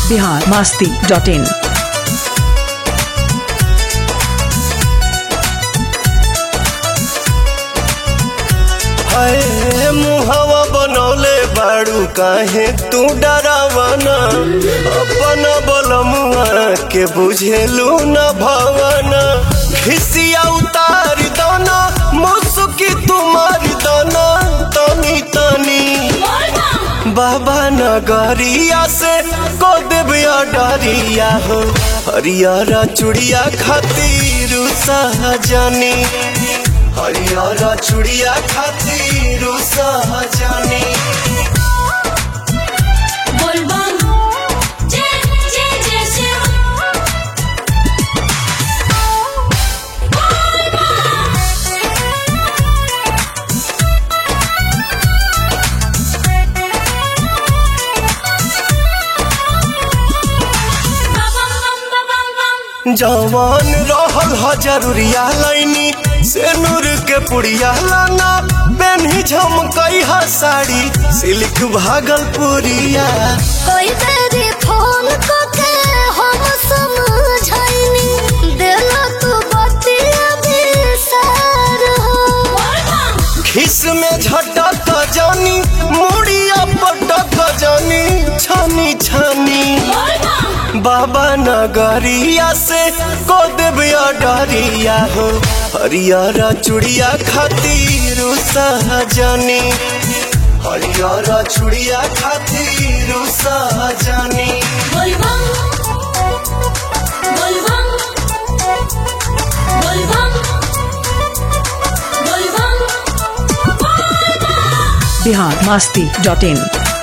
Bihar Masti dot in हाय मुहवा बनौले बाड़ू काहे तू डरावना अपन बलमुआ के बुझेलू न भवना खिसिया उतार दना मुसुकी तुम्हार दना तनी तनी बाबा नगरिया से को देविया डरिया हो हरियारा चुड़िया खातिर सहजनी हरियारा चुड़िया खातिर सहजनी बोलबम जय जय जय शिव जवान रहल ह जरूरिया लाइनी से नूर के पुड़िया लाना बेनी झमकई ह साड़ी सिल्क भागलपुरिया कोई तेरी फोन को के हम समझाइनी देला तू बतिया बिसार हो खिस में झटक जानी मुड़िया पटक जानी छानी छानी बाबा नगरिया से को देविया डरिया हो हरियारा चुड़िया खातिर सहजनी हरियारा चुड़िया खातिर सहजनी बोलबम बोलबम बोलबम बोलबम बिहार मास्ती डॉट इन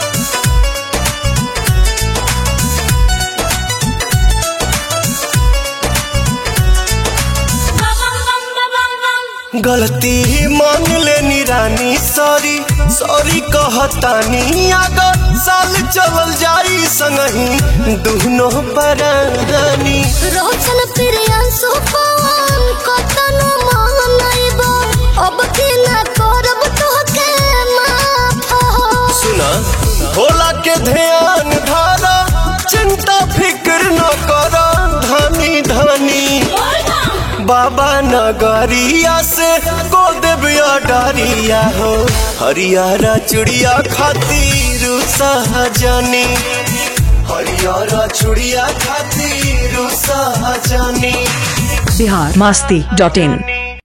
गलती मान लेनी रानी सॉरी सॉरी कहतानी अगर साल चलल जाई संगही दुनो परानी रोशन प्रियांशु पवन कतन मानैबो अब की ना करब तोहके माफ हो सुना भोला के ध्यान धारा चिंता फिक्र न कर धनी धनी बाबा नगरिया से को देविया डरिया हो हरियारा चुड़िया खातिर सहजनी हरियारा चुड़िया खातिर सहजनी बिहार मास्ती डॉट इन